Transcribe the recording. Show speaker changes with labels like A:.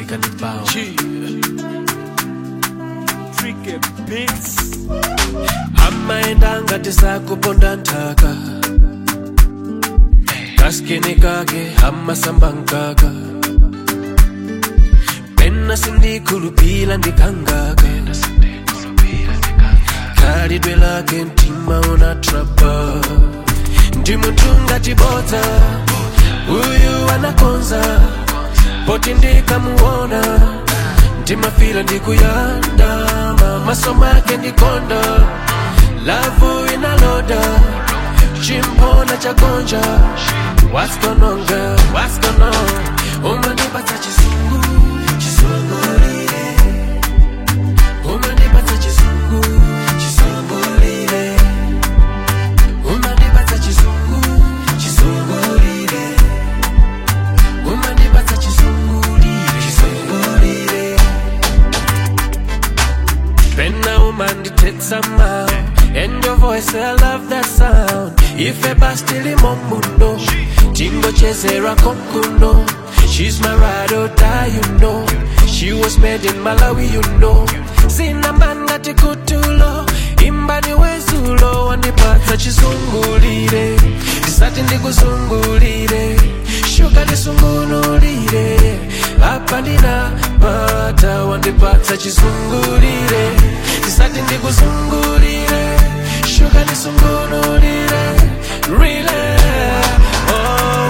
A: Africa ndi bao
B: Tricky Beats.
A: amaenda ngati sakuponda nthaka kaskini kake amasamba mkaka pena sindikhulupira ndikangaka khalidwe lake mtima unatrapa ndi munthu ngati bodza uyu anakonza poti ndikamuona ndimafira ndikuyandama maso make ndikonda lavu inaloda chimpona chagonja what's going on girl what's going on umanipatsa chisungu chisungulire umanipatsa chisungu chisungulire umanipatsa chisungu chisungulire umanipatsa chisungulire chisungulire pena umandithetsa mawu and your voice i love that sound ife bastilimo muno tingochezera konkuno she's my ride or die you know she was made in malawi you know sina mangati kutulo imbani wezulo wandipatsa chisungulire ndisati ndikuzungulire shuka ndisungunulire apa ndinapata wandipatsa chisungulire ndisati ndikuzungulire shuka ndisungunulire rile oh,